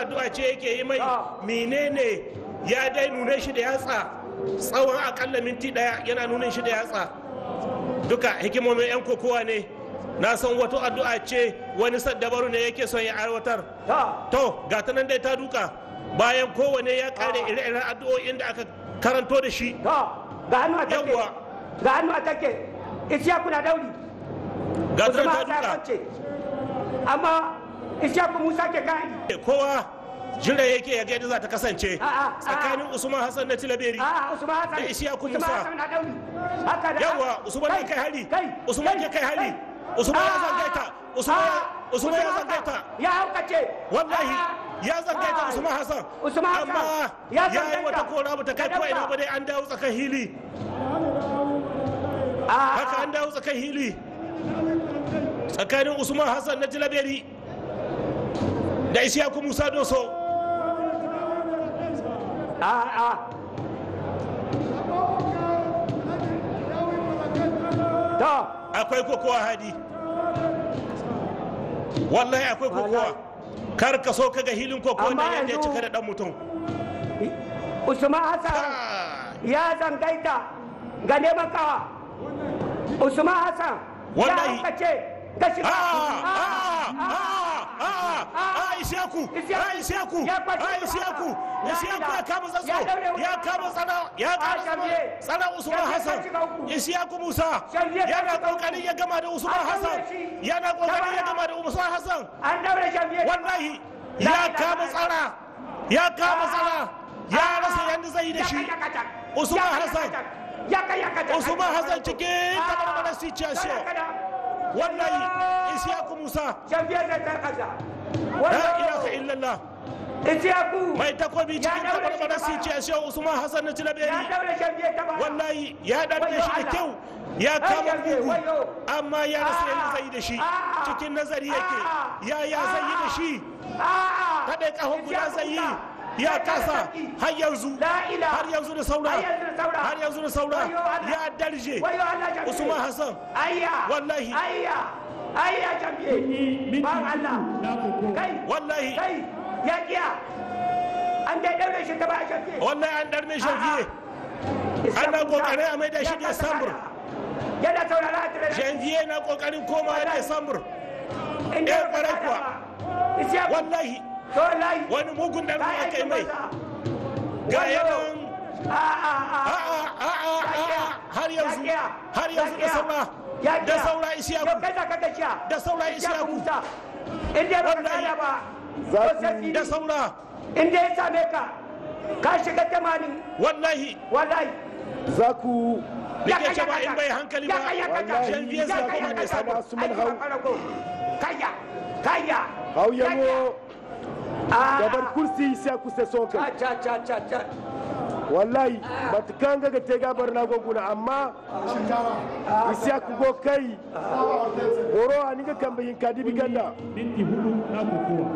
addu'a ce yake yi mai Ah. menene ya dai nune shi da yatsa tsawon akalla minti daya yana nunin shi da yatsa duka hikimomin 'yan kokowa ne na san wato addu'a ce wani saddabaru ne yake son ya aiwatar ta to ga ta nan dai ta duka bayan kowane ya kare ire-iren addu'o'in da aka karanto da shi ta ga hannu a take Yawwa. ga hannu a take isiyaku na dauri ga ta nan usman ta hasa duka kwance amma isiyaku musa ke gani kowa jira yake ya ga yadda za ta kasance A'a, tsakanin usman hassan na tilaberi a usman hasa Da Isiyaku usman Musa. hasa na dauri haka da yawa usman ya kai hari usman ya kai hari usman ya zangaita usman ya- usman ya zangaita ya haukace wallahi Ah, ya zangaita ah, usman hassan Usman Hassan, amma ya ya yi zangaita. wata kora ba ta kai Ka ko ina dauka. ba dai an dawo tsakan hili ah, haka an dawo tsakan hili tsakanin usman hassan na tilaberi da isiyaku musa doso ah, ah. ta akwai kokowa hadi wallahi akwai kokowa Wallahi. kar ka so kaga hilin kokowa Amma nan yadda ya yanzu- cika da dan mutum usman hassan Ah, ya zangaita ga neman kawa usman hassan ya Wallahi. haukace ga shiga ah, Ah, ah, ah, ah, ah, ah, Isiyaku, Isiyaku. ah, Isiyaku, Ya kwace ah, Usman Isiyaku, Hassan. Isiyaku Ya ya kama ila. zasso, Ya daure ya Usman kama tsana, ya Ah, kama Shamie. tsana Usman Shamie Hassan, ta shiga uku. Isiyaku Musa, Shamie ta yana shiga uku. kokarin ya gama da Usman An daure Hassan, shi. yana kokarin ya Gaba. gama da Usman Hassan, an daure shafiye wallahi La ya ilaha kama illallah. tsara, ya kama tsara, ya rasa yadda zai yi da shi. Usman Hassan. Usman Hassan cikin tabarbarar situation. Wallahi Isiyaku Musa, shafiye da ta kasa la ilaha illallah. isiyaku mai takobi Ya cikin daure shi tabarbarar gaba. situation Usman Hassan na ya Tilaberi. daure shafiye ta ba Wallahi ya ɗarɗe Wayo shi da Allah. kyau ya Ai, kama Shafiye, bugu wayo. amma ya rasa yadda Ah. zai yi da shi Ah. cikin nazari yake Ah. ya ya zai yi da shi a'a kaɗai ƙahon guda Isiyaku zai yi Musa. ya Ya kasa sarki. har yanzu La ilaha. har yanzu da saura Har yanzu da saura. har yanzu da saura Wayo Allah. ya darje wayo Allah shafiye Usman Hassan ayya Wallahi. ayya ayya shafiye ba Allah kai wallahi kai ya kiya an dai daure shi ta ba shafiye wallahi an darme shafiye ana kokarin a maida shi December. yana saurara a tare janvier na kokarin komawa Wallahi. December inda eh, ba kwarai ka kuwa. ba isiyaku wallahi to wallahi wani mugun darbe ka aka yi aikin mai banza. ga Wayo. yanan a a a a'a a'a a'a har yanzu har yanzu da saura da saura isiyaku yau kai za ka gashiya da saura isiyaku musa in dai ba ka Wallahi. gane ba Za ko ku- sai da fili. saura in dai ya same ka ka shiga tamanin wallahi wallahi za ku da ke cewa in bai hankali ba Wallahi. janvier zai koma December Su mun hau. kaya kaya hau yango Ah. gabar kursi sai ku sai son kai cha cha cha cha wallahi matukan ga te gabar na goguna amma isiya ku go kai horo a niga kan bayin kadibi ganda minti hudu na kokowa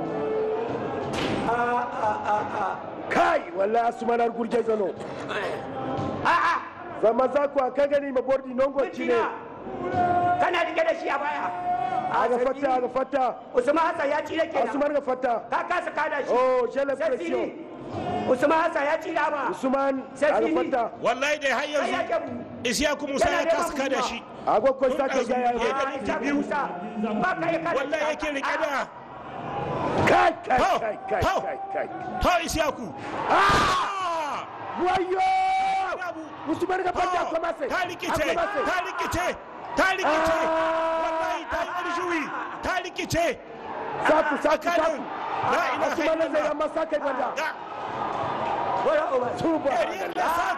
kai wallahi su manar gurje zano a'a zama za ku aka gani ma bordi nongo ci ne Mintina. kana rike da shi a baya aga fata aga fata Usman Hassan ya cire kenan usman ga fata ka kasa kada shi oh shele sai pression fili Usman Hassan ya cire ba usman Sai aga fili. fata wallahi dai har sai ya yanzu kebu isiyaku musa ya kasa kada shi ago ko sake ga ya Ya da minti biyu. Musa ba ka yi kada wallahi yake rike da kai kai Hau, kai kai hau. kai kai ha isiyaku Ah! wayo Abu. usman ga fata Oh, ko mase ta rikice ta rikice ta rikice wallahi ta yi ƙarshuwi ta rikice saku saku saku tsakanin la ilaha usman zai illallah amma sake banda ga Wala Umar. Yariyar da sa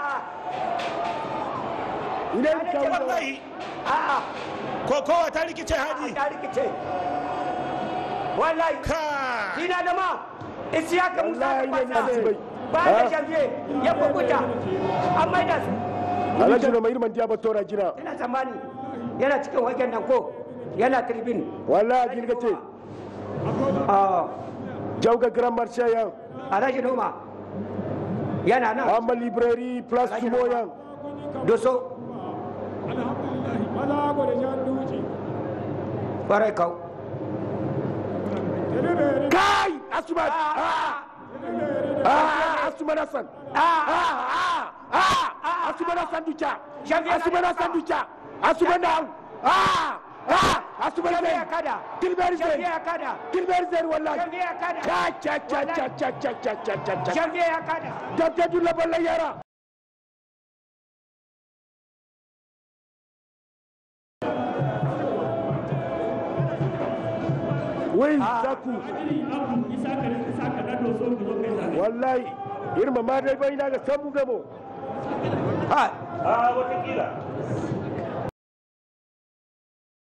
ine ka wallahi A'a, kokowa ta rikice hadi ta rikice. Wallahi, ka ina da ma, Isiyaka Musa wallahi da ne fasa. ne bai Ba da janvier ya kukuta, an maida su. alhaji no mai irman diaba tora jina Ina tsammani yana cikin wajen nan ko yana tribune. wallahi gilga ce Ah, jawga grand marché yan Alhaji Noma yana nan. amma librairie place sumo yan Doso, bala gwada jan duci barai kau. kai asuma asuma na san asuma na san duca asuma na san duca asuma na asuma na Shafi ya san kada. kilber Shafi zen ya kada. kilber zen wallahi Shafi ya kada. cha cha cha cha cha cha cha cha cha cha Shafi ya kada. dabda dulla balla yara wai zaku Abdu Isaka ne Isaka na doso ku zo kai zabe. wallahi irma ma dai bai na ga sabu gamo Ha. a watakila